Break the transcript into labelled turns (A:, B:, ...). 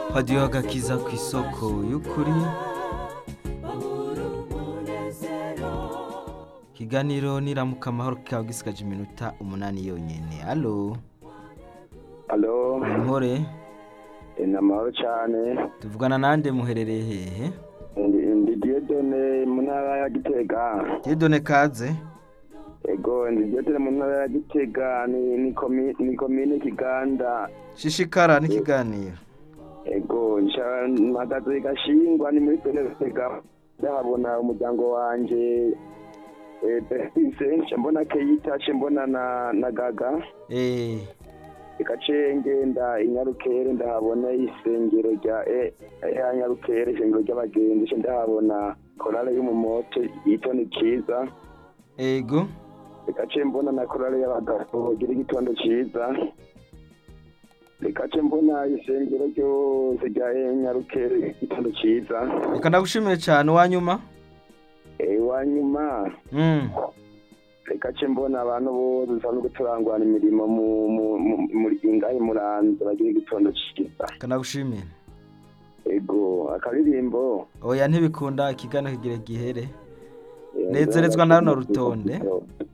A: radiyo agakiza ku isoko y'ukuri ikiganiro niramuka amahoro kikaba gisigaje iminota umunani yonyine alo
B: Alo,
A: inkore
B: ni amahoro cyane.
A: tuvugana nande muherereye hehe
B: Ndi ndi Dieudonne mu ntara ya Gitega.
A: didone kaze
B: Ego, ndi Dieudonne mu ntara ya Gitega ni ni komi ni komine Kiganda.
A: shishikara n'ikiganiro
B: Ego, nsha mpagaze gashingwa ni muri zone Gitega. Ndahabona umuryango wanje eh Bernice, nca mbona Keita, nca mbona na na Gaga.
A: eh
B: Ikace ngenda inyarukere ndahabona isengero rya e ya nyarukere isengero ry'abagenzi nca ndahabona korale y'umumoto yitwa ni kiza
A: ego
B: ikace mbona na korale y'abagabo gira igitondo ciza ikace mbona isengero ryose rya e nyarukere igitondo ciza
A: reka ndagushimire cyane uwanyuma
B: wanyuma
A: mm.
B: ikace mbona abantu bose dusanzwe turangwana imirimo mu mu- mu- muri ingahe muranze bagira igitondo ciza
A: reka ndagushimire
B: ego akaririmbo
A: oya ntibikunda ikiganiro kigira gihere Nezerezwa na runo rutonde.